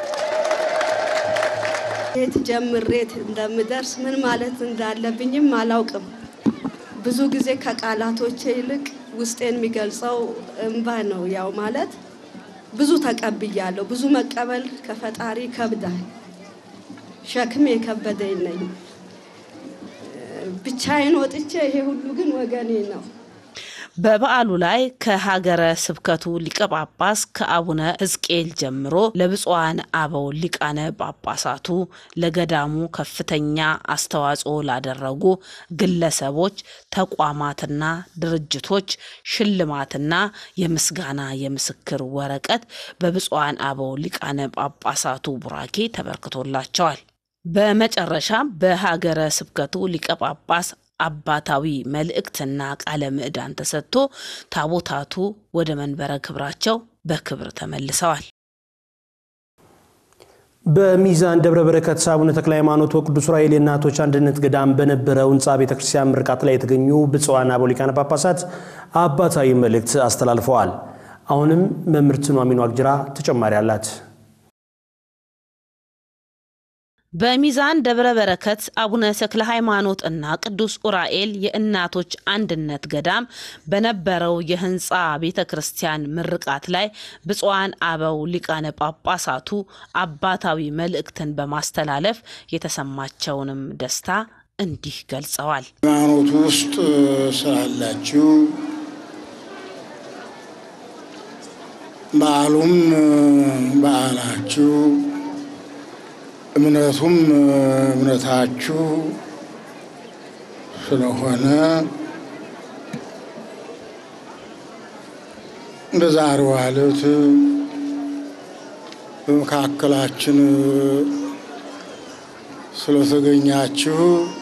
የት ጀምሬት እንደምደርስ ምን ማለት እንዳለብኝም አላውቅም። ብዙ ጊዜ ከቃላቶቼ ይልቅ ውስጤን የሚገልጸው እንባ ነው። ያው ማለት ብዙ ተቀብያለሁ። ብዙ መቀበል ከፈጣሪ ይከብዳል። ሸክም የከበደኝ ነኝ። ብቻዬን ወጥቼ ይሄ ሁሉ ግን ወገኔ ነው። በበዓሉ ላይ ከሀገረ ስብከቱ ሊቀ ጳጳስ ከአቡነ ሕዝቅኤል ጀምሮ ለብፁዓን አበው ሊቃነ ጳጳሳቱ ለገዳሙ ከፍተኛ አስተዋጽኦ ላደረጉ ግለሰቦች፣ ተቋማትና ድርጅቶች ሽልማትና የምስጋና የምስክር ወረቀት በብፁዓን አበው ሊቃነ ጳጳሳቱ ቡራኬ ተበርክቶላቸዋል። በመጨረሻም በሀገረ ስብከቱ ሊቀ ጳጳስ አባታዊ መልእክትና ቃለ ምዕዳን ተሰጥቶ ታቦታቱ ወደ መንበረ ክብራቸው በክብር ተመልሰዋል። በሚዛን ደብረ በረከት አቡነ ተክለ ሃይማኖት ወቅዱስ ዑራኤል የእናቶች አንድነት ገዳም በነበረው ህንፃ ቤተክርስቲያን ምርቃት ላይ የተገኙ ብፁዓን አበው ሊቃነ ጳጳሳት አባታዊ መልእክት አስተላልፈዋል። አሁንም መምህርት ኑሐሚን ዋቅጅራ ተጨማሪ አላት። በሚዛን ደብረ በረከት አቡነ ተክለ ሃይማኖት እና ቅዱስ ዑራኤል የእናቶች አንድነት ገዳም በነበረው የህንፃ ቤተ ክርስቲያን ምርቃት ላይ ብፁዓን አበው ሊቃነ ጳጳሳቱ አባታዊ መልእክትን በማስተላለፍ የተሰማቸውንም ደስታ እንዲህ ገልጸዋል። ሃይማኖቱ ውስጥ ስላላችሁ በዓሉም በዓላችሁ እምነቱም እምነታችሁ ስለሆነ በዛሬው ዕለት በመካከላችን ስለተገኛችሁ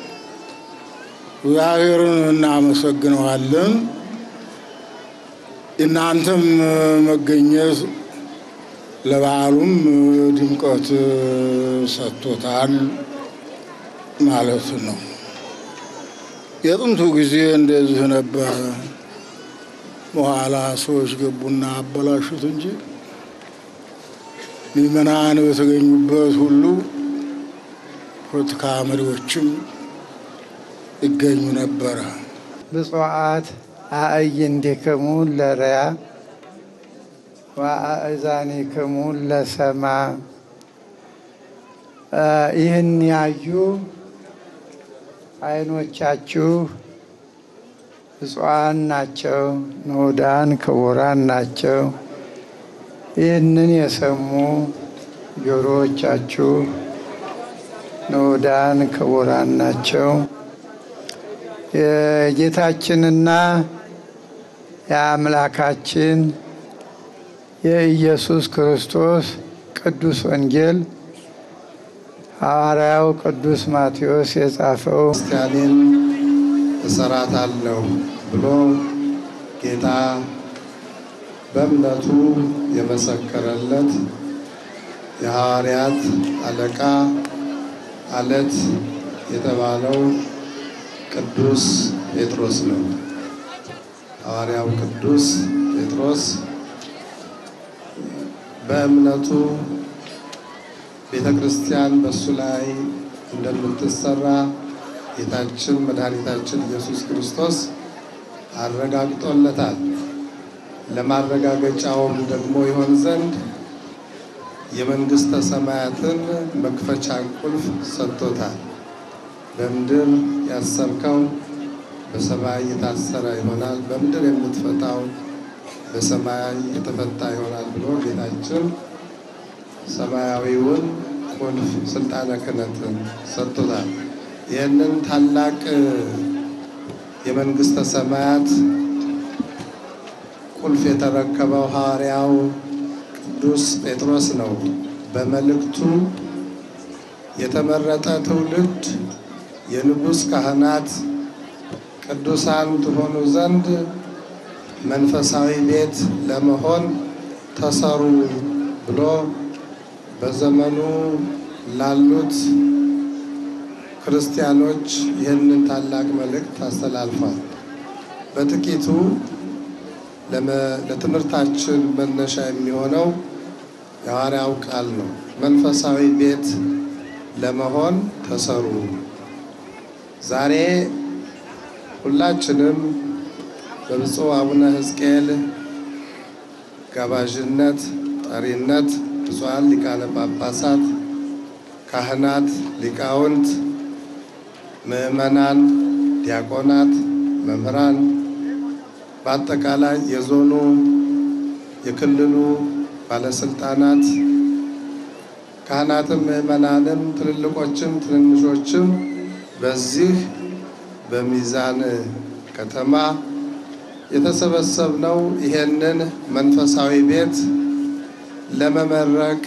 እግዚአብሔርን እናመሰግነዋለን። እናንተም መገኘት ለበዓሉም ድምቀት ሰጥቶታል ማለት ነው። የጥንቱ ጊዜ እንደዚህ ነበረ። በኋላ ሰዎች ገቡና አበላሹት እንጂ ምዕመናን በተገኙበት ሁሉ ፖለቲካ መሪዎችም ይገኙ ነበረ። ብፁዓት አእይንቲክሙ ለርያ ወአእዛኒክሙ ለሰማ ይህን ያዩ ዓይኖቻችሁ ብፁዓን ናቸው፣ ንዑዳን ክቡራን ናቸው። ይህንን የሰሙ ጆሮዎቻችሁ ንዑዳን ክቡራን ናቸው። የጌታችንና የአምላካችን የኢየሱስ ክርስቶስ ቅዱስ ወንጌል ሐዋርያው ቅዱስ ማቴዎስ የጻፈው ክርስቲያኔን እሰራታለሁ ብሎ ጌታ በእምነቱ የመሰከረለት የሐዋርያት አለቃ አለት የተባለው ቅዱስ ጴጥሮስ ነው። ሐዋርያው ቅዱስ ጴጥሮስ በእምነቱ ቤተ ክርስቲያን በእሱ ላይ እንደምትሰራ ጌታችን መድኃኒታችን ኢየሱስ ክርስቶስ አረጋግጦለታል። ለማረጋገጫውም ደግሞ ይሆን ዘንድ የመንግሥተ ሰማያትን መክፈቻ ቁልፍ ሰጥቶታል። በምድር ያሰርከው በሰማይ የታሰረ ይሆናል፣ በምድር የምትፈታው በሰማይ የተፈታ ይሆናል ብሎ ጌታችን ሰማያዊውን ቁልፍ ስልጣነ ክህነትን ሰጥቶታል። ይህንን ታላቅ የመንግሥተ ሰማያት ቁልፍ የተረከበው ሐዋርያው ቅዱስ ጴጥሮስ ነው። በመልእክቱ የተመረጠ ትውልድ የንጉሥ ካህናት ቅዱሳን ትሆኑ ዘንድ መንፈሳዊ ቤት ለመሆን ተሰሩ ብሎ በዘመኑ ላሉት ክርስቲያኖች ይህንን ታላቅ መልእክት አስተላልፏል። በጥቂቱ ለትምህርታችን መነሻ የሚሆነው የሐዋርያው ቃል ነው። መንፈሳዊ ቤት ለመሆን ተሰሩ። ዛሬ ሁላችንም በብፁዕ አቡነ ሕዝቅኤል ጋባዥነት፣ ጠሪነት ብፁዓን ሊቃነ ጳጳሳት፣ ካህናት፣ ሊቃውንት፣ ምዕመናን፣ ዲያቆናት፣ መምህራን በአጠቃላይ የዞኑ የክልሉ ባለስልጣናት ካህናትም ምዕመናንም ትልልቆችም ትንንሾችም በዚህ በሚዛን ከተማ የተሰበሰብነው ይሄንን መንፈሳዊ ቤት ለመመረቅ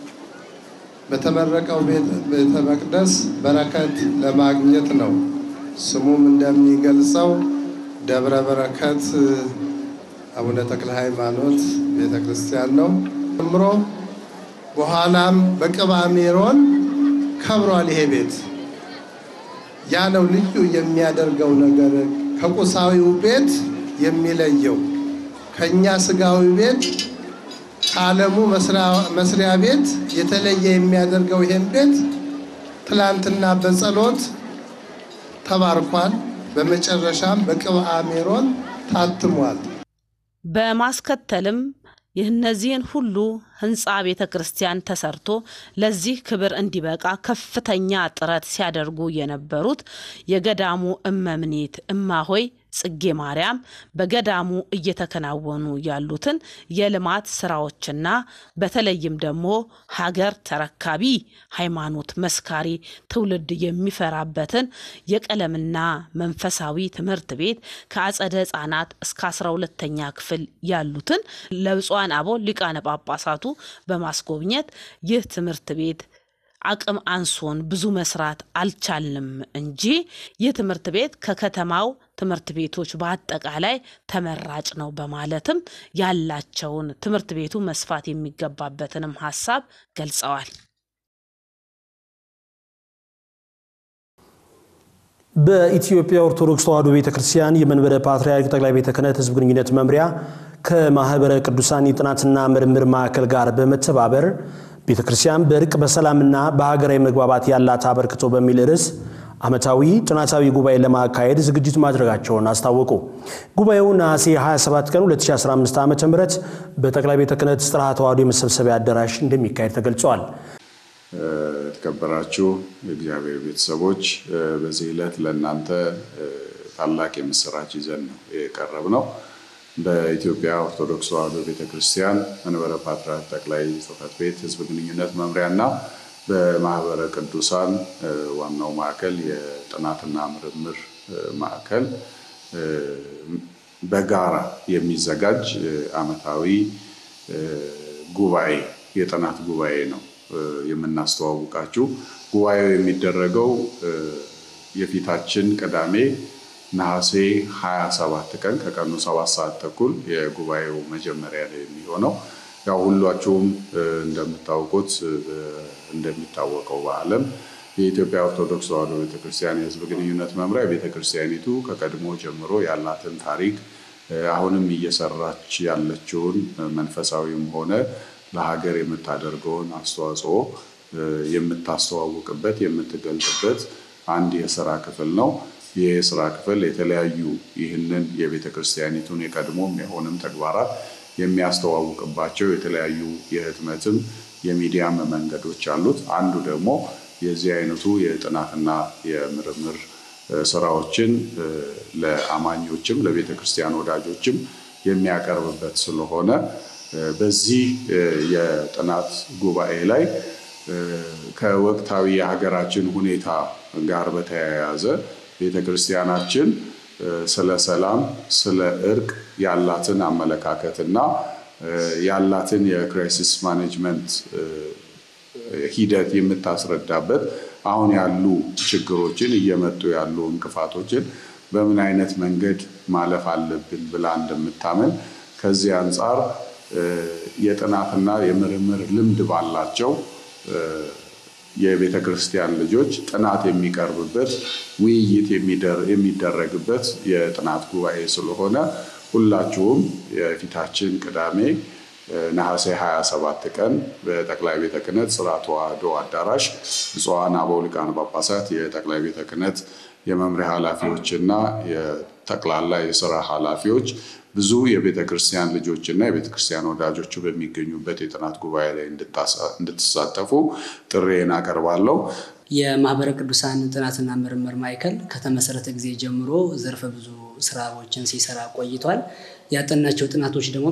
በተመረቀው ቤተ መቅደስ በረከት ለማግኘት ነው። ስሙም እንደሚገልጸው ደብረ በረከት አቡነ ተክለ ሃይማኖት ቤተ ክርስቲያን ነው ጀምሮ በኋላም በቅባ ሜሮን ከብሯል። ይሄ ቤት ያ ነው ልዩ የሚያደርገው ነገር ከቁሳዊው ቤት የሚለየው ከእኛ ስጋዊ ቤት ከዓለሙ መስሪያ ቤት የተለየ የሚያደርገው ይሄን ቤት ትላንትና በጸሎት ተባርኳል። በመጨረሻም በቅብአ ሜሮን ታትሟል። በማስከተልም እነዚህን ሁሉ ህንፃ ቤተ ክርስቲያን ተሰርቶ ለዚህ ክብር እንዲበቃ ከፍተኛ ጥረት ሲያደርጉ የነበሩት የገዳሙ እመምኔት እማሆይ ጽጌ ማርያም በገዳሙ እየተከናወኑ ያሉትን የልማት ስራዎችና በተለይም ደግሞ ሀገር ተረካቢ ሃይማኖት መስካሪ ትውልድ የሚፈራበትን የቀለምና መንፈሳዊ ትምህርት ቤት ከአጸደ ህጻናት እስከ አስራ ሁለተኛ ክፍል ያሉትን ለብፁዓን አበው ሊቃነ ጳጳሳቱ በማስጎብኘት ይህ ትምህርት ቤት አቅም አንሶን ብዙ መስራት አልቻልንም እንጂ ይህ ትምህርት ቤት ከከተማው ትምህርት ቤቶች በአጠቃላይ ተመራጭ ነው በማለትም ያላቸውን ትምህርት ቤቱ መስፋት የሚገባበትንም ሀሳብ ገልጸዋል። በኢትዮጵያ ኦርቶዶክስ ተዋሕዶ ቤተ ክርስቲያን የመንበረ ፓትርያርክ ጠቅላይ ቤተ ክህነት ሕዝብ ግንኙነት መምሪያ ከማኅበረ ቅዱሳን የጥናትና ምርምር ማዕከል ጋር በመተባበር ቤተ ክርስቲያን በእርቅ በሰላምና በሀገራዊ መግባባት ያላት አበርክቶ በሚል ርዕስ ዓመታዊ ጥናታዊ ጉባኤ ለማካሄድ ዝግጅት ማድረጋቸውን አስታወቁ። ጉባኤው ነሐሴ 27 ቀን 2015 ዓ ም በጠቅላይ ቤተ ክህነት ጽርሐ ተዋሕዶ የመሰብሰቢያ አዳራሽ እንደሚካሄድ ተገልጿል። የተከበራችሁ የእግዚአብሔር ቤተሰቦች በዚህ ዕለት ለእናንተ ታላቅ የምስራች ይዘን ነው የቀረብ ነው። በኢትዮጵያ ኦርቶዶክስ ተዋሕዶ ቤተክርስቲያን መንበረ ፓትርያርክ ጠቅላይ ጽሕፈት ቤት ሕዝብ ግንኙነት መምሪያና በማህበረ ቅዱሳን ዋናው ማዕከል የጥናትና ምርምር ማዕከል በጋራ የሚዘጋጅ ዓመታዊ ጉባኤ የጥናት ጉባኤ ነው የምናስተዋውቃችሁ። ጉባኤው የሚደረገው የፊታችን ቅዳሜ ነሐሴ 27 ቀን ከቀኑ 7 ሰዓት ተኩል የጉባኤው መጀመሪያ ላይ የሚሆነው ያው ሁላችሁም እንደምታውቁት እንደሚታወቀው በዓለም የኢትዮጵያ ኦርቶዶክስ ተዋሕዶ ቤተክርስቲያን የሕዝብ ግንኙነት መምሪያ ቤተክርስቲያኒቱ ከቀድሞ ጀምሮ ያላትን ታሪክ አሁንም እየሰራች ያለችውን መንፈሳዊም ሆነ ለሀገር የምታደርገውን አስተዋጽኦ የምታስተዋውቅበት የምትገልጥበት አንድ የስራ ክፍል ነው። ይህ የስራ ክፍል የተለያዩ ይህንን የቤተ ክርስቲያኒቱን የቀድሞም የሆንም ተግባራት የሚያስተዋውቅባቸው የተለያዩ የህትመትም የሚዲያም መንገዶች አሉት። አንዱ ደግሞ የዚህ አይነቱ የጥናትና የምርምር ስራዎችን ለአማኞችም ለቤተ ክርስቲያን ወዳጆችም የሚያቀርብበት ስለሆነ በዚህ የጥናት ጉባኤ ላይ ከወቅታዊ የሀገራችን ሁኔታ ጋር በተያያዘ ቤተ ክርስቲያናችን ስለ ሰላም፣ ስለ እርቅ ያላትን አመለካከትና ያላትን የክራይሲስ ማኔጅመንት ሂደት የምታስረዳበት አሁን ያሉ ችግሮችን እየመጡ ያሉ እንቅፋቶችን በምን አይነት መንገድ ማለፍ አለብን ብላ እንደምታምን ከዚህ አንጻር የጥናትና የምርምር ልምድ ባላቸው የቤተ ክርስቲያን ልጆች ጥናት የሚቀርብበት ውይይት የሚደረግበት የጥናት ጉባኤ ስለሆነ ሁላችሁም የፊታችን ቅዳሜ ነሐሴ 27 ቀን በጠቅላይ ቤተ ክህነት ጽርሐ ተዋሕዶ አዳራሽ ብፁዓን አበው ሊቃነ ጳጳሳት የጠቅላይ ቤተ ክህነት የመምሪያ ኃላፊዎችና የጠቅላላ የስራ ኃላፊዎች ብዙ የቤተ ክርስቲያን ልጆችና የቤተ ክርስቲያን ወዳጆቹ በሚገኙበት የጥናት ጉባኤ ላይ እንድትሳተፉ ጥሬን አቀርባለሁ። የማህበረ ቅዱሳን ጥናትና ምርምር ማዕከል ከተመሰረተ ጊዜ ጀምሮ ዘርፈ ብዙ ስራዎችን ሲሰራ ቆይቷል። ያጠናቸው ጥናቶች ደግሞ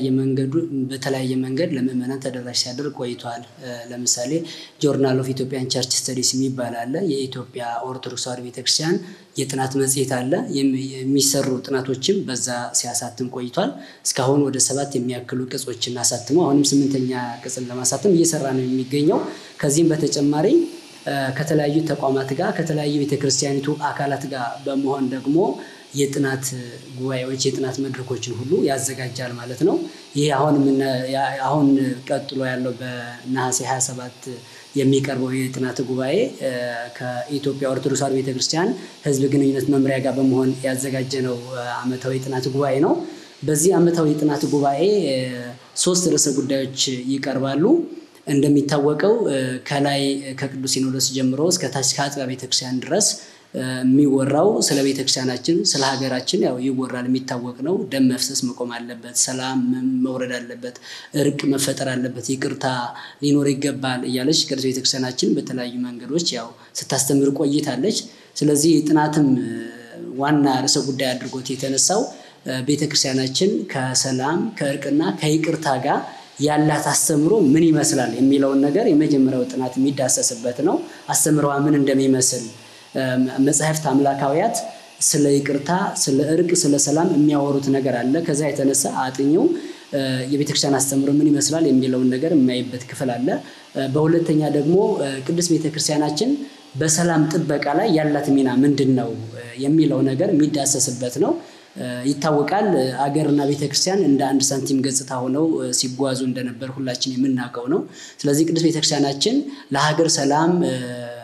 በተለያየ መንገድ ለምዕመናን ተደራሽ ሲያደርግ ቆይቷል። ለምሳሌ ጆርናል ኦፍ ኢትዮጵያን ቸርች ስተዲስ የሚባል አለ። የኢትዮጵያ ኦርቶዶክስ ተዋሕዶ ቤተክርስቲያን የጥናት መጽሔት አለ። የሚሰሩ ጥናቶችም በዛ ሲያሳትም ቆይቷል። እስካሁን ወደ ሰባት የሚያክሉ ቅጾችን አሳትሞ አሁንም ስምንተኛ ቅጽን ለማሳተም እየሰራ ነው የሚገኘው። ከዚህም በተጨማሪ ከተለያዩ ተቋማት ጋር ከተለያዩ ቤተክርስቲያኒቱ አካላት ጋር በመሆን ደግሞ የጥናት ጉባኤዎች የጥናት መድረኮችን ሁሉ ያዘጋጃል ማለት ነው። ይህ አሁን ቀጥሎ ያለው በነሐሴ 27 የሚቀርበው የጥናት ጉባኤ ከኢትዮጵያ ኦርቶዶክስ ተዋሕዶ ቤተክርስቲያን ሕዝብ ግንኙነት መምሪያ ጋር በመሆን ያዘጋጀነው ዓመታዊ የጥናት ጉባኤ ነው። በዚህ ዓመታዊ የጥናት ጉባኤ ሶስት ርዕሰ ጉዳዮች ይቀርባሉ። እንደሚታወቀው ከላይ ከቅዱስ ሲኖዶስ ጀምሮ እስከ ታች ከአጥቢያ ቤተክርስቲያን ድረስ የሚወራው ስለ ቤተክርስቲያናችን ስለ ሀገራችን ያው ይወራል፣ የሚታወቅ ነው። ደም መፍሰስ መቆም አለበት፣ ሰላም መውረድ አለበት፣ እርቅ መፈጠር አለበት፣ ይቅርታ ሊኖር ይገባል እያለች ቅዱስ ቤተክርስቲያናችን በተለያዩ መንገዶች ያው ስታስተምር ቆይታለች። ስለዚህ ጥናትም ዋና ርዕሰ ጉዳይ አድርጎት የተነሳው ቤተክርስቲያናችን ከሰላም ከእርቅና ከይቅርታ ጋር ያላት አስተምሮ ምን ይመስላል የሚለውን ነገር የመጀመሪያው ጥናት የሚዳሰስበት ነው። አስተምረዋ ምን እንደሚመስል መጽሐፍት አምላካውያት ስለ ይቅርታ፣ ስለ እርቅ፣ ስለ ሰላም የሚያወሩት ነገር አለ። ከዛ የተነሳ አጥኚው የቤተክርስቲያን አስተምሮ ምን ይመስላል የሚለውን ነገር የማይበት ክፍል አለ። በሁለተኛ ደግሞ ቅድስት ቤተክርስቲያናችን በሰላም ጥበቃ ላይ ያላት ሚና ምንድን ነው የሚለው ነገር የሚዳሰስበት ነው። ይታወቃል አገርና ቤተክርስቲያን እንደ አንድ ሳንቲም ገጽታ ሆነው ሲጓዙ እንደነበር ሁላችን የምናውቀው ነው። ስለዚህ ቅዱስ ቤተክርስቲያናችን ለሀገር ሰላም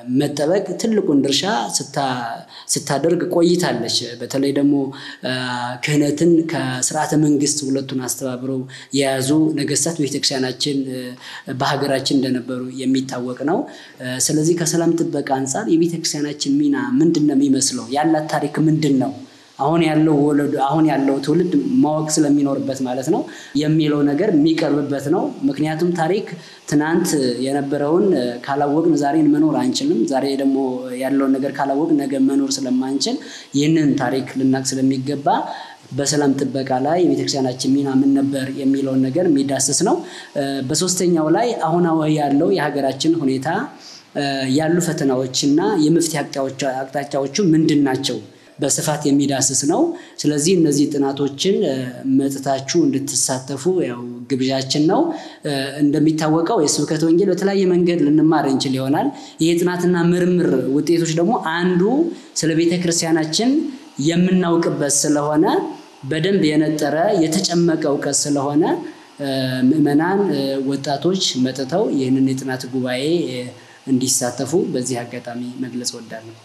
መጠበቅ ትልቁን ድርሻ ስታደርግ ቆይታለች። በተለይ ደግሞ ክህነትን ከስርዓተ መንግስት ሁለቱን አስተባብረው የያዙ ነገስታት ቤተክርስቲያናችን በሀገራችን እንደነበሩ የሚታወቅ ነው። ስለዚህ ከሰላም ጥበቃ አንጻር የቤተክርስቲያናችን ሚና ምንድን ነው የሚመስለው? ያላት ታሪክ ምንድን ነው? አሁን ያለው ወለዱ አሁን ያለው ትውልድ ማወቅ ስለሚኖርበት ማለት ነው የሚለው ነገር የሚቀርብበት ነው። ምክንያቱም ታሪክ ትናንት የነበረውን ካላወቅን ዛሬን መኖር አንችልም። ዛሬ ደግሞ ያለውን ነገር ካላወቅን ነገ መኖር ስለማንችል ይህንን ታሪክ ልናቅ ስለሚገባ በሰላም ጥበቃ ላይ የቤተክርስቲያናችን ሚና ምን ነበር የሚለውን ነገር የሚዳስስ ነው። በሶስተኛው ላይ አሁናዊ ያለው የሀገራችን ሁኔታ ያሉ ፈተናዎችና የመፍትሄ አቅጣጫዎቹ ምንድን ናቸው በስፋት የሚዳስስ ነው። ስለዚህ እነዚህ ጥናቶችን መጥታችሁ እንድትሳተፉ ያው ግብዣችን ነው። እንደሚታወቀው የስብከተ ወንጌል በተለያየ መንገድ ልንማር እንችል ይሆናል። ይህ ጥናትና ምርምር ውጤቶች ደግሞ አንዱ ስለ ቤተ ክርስቲያናችን የምናውቅበት ስለሆነ በደንብ የነጠረ የተጨመቀ እውቀት ስለሆነ ምዕመናን፣ ወጣቶች መጥተው ይህንን የጥናት ጉባኤ እንዲሳተፉ በዚህ አጋጣሚ መግለጽ እወዳለሁ።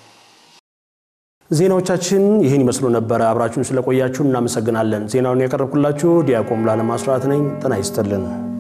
ዜናዎቻችን ይህን ይመስሉ ነበረ። አብራችሁን ስለቆያችሁ እናመሰግናለን። ዜናውን ያቀረብኩላችሁ ዲያቆን ሙሉዓለም አስራት ነኝ። ጤና ይስጥልን።